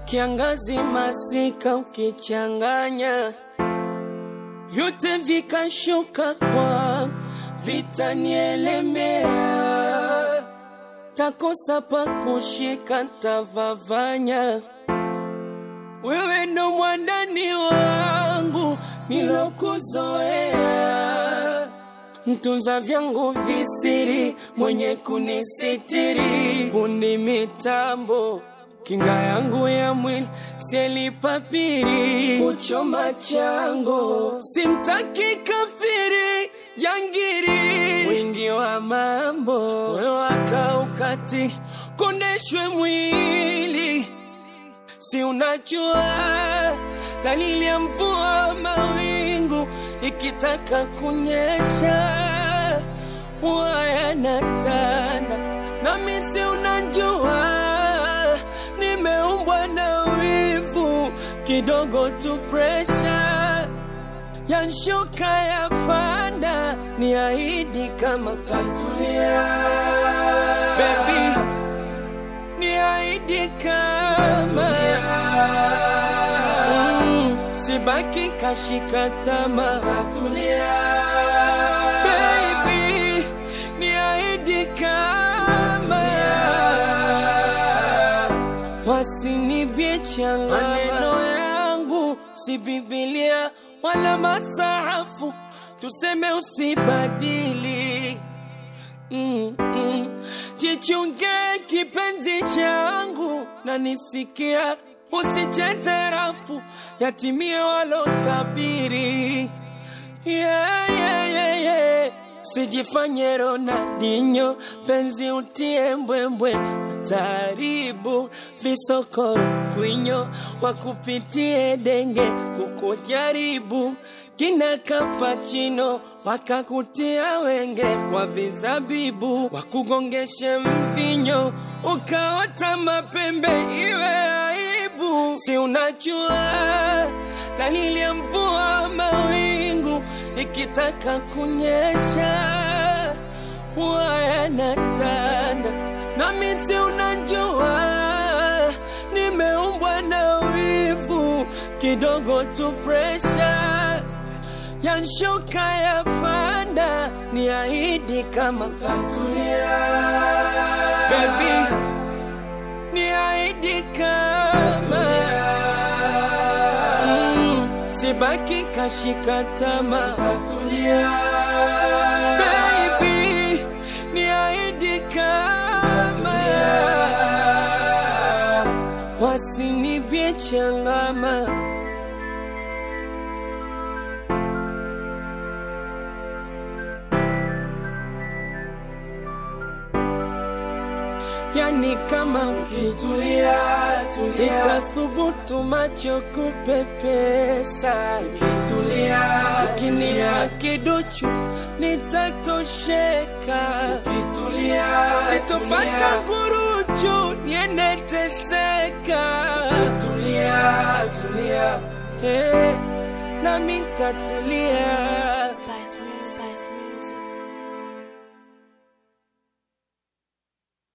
kiangazi, masika ukichanganya, vyote vikashuka kwa vitanielemea, takosa pa kushika, tavavanya. Wewe ndo mwandani wangu nilokuzoea, mtunza vyangu visiri, mwenye kunisitiri, fundi mitambo kinga yangu ya mwili sielipapiri, kuchoma chango simtaki kafiri jangiri, wingi wa mambo wewakaukati kondeshwe mwili si unajua dalili ya mvua, mawingu ikitaka kunyesha huwa yanatanda, nami si unajua nimeumbwa na wivu kidogo tu, presha yanshuka ya panda, ni ahidi kama tatulia baby ni ahidi kama mm, sibaki kashika tama tatulia baby ni ahidi kama wasinibie changa maneno yangu si Biblia wala masahafu tuseme usibadili Mm, mm. Jichunge kipenzi changu na nisikia, usicheze rafu, yatimie walotabiri. Yeah, yeah, yeah, yeah. Sijifanye Ronaldinho, penzi utie mbwembwe, taribu visokoro kwinyo, wakupitie denge kukujaribu kina kapachino wakakutia wenge kwa vizabibu, wakugongeshe mvinyo ukaota mapembe, iwe aibu. Si unajua dalili ya mvua, mawingu ikitaka kunyesha huwa yanatanda, nami si unajua nimeumbwa na wivu kidogo tu, presha yanshuka ya panda, ni ahidi kama tatulia baby, ni ahidi kama mm, sibaki kashika tama tatulia baby, ni ahidi kama wasinibie changama yani kama ukitulia, sitathubutu macho kupepesa. Ukitulia, ukinipa kiduchu nitatosheka. Ukitulia, sitopata kuruchu niende teseka. Ukitulia, tulia, hey, nami tatulia. Spice me, spice me.